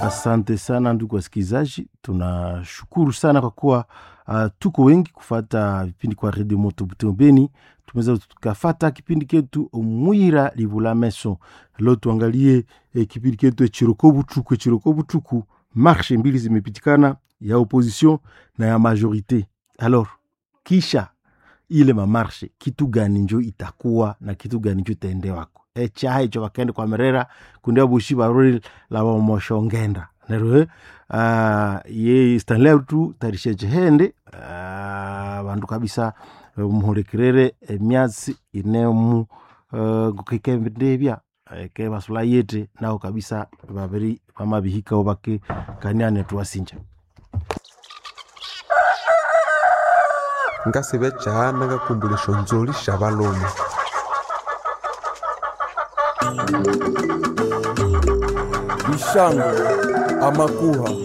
Asante sana ndugu wasikilizaji, tunashukuru sana kwa kuwa uh, tuko wengi kufata vipindi kwa redio moto Butembo Beni. Tumeweza tukafata kipindi ketu mwira livula meso. Leo tuangalie eh, kipindi ketu echiroko butuku. Echiroko butuku, marshe mbili zimepitikana ya opposition na ya majorite. Alors kisha ile mamarshe kitu gani njo itakuwa na kitu gani njo itaendewako echaha icho bakende kwa merera kundia bushi barori la bamoshongenda nerwe uh, ye stanley tu tarishe chehende uh, bandu kabisa muhulikirire emyatsi inemu uh, gukikembendebya ke basula yete nao kabisa babiri bamabihikao bake kaniane tuwasinja ngasibe chana ngakumbulisho nzoli sha balume Bishango, Amakuha,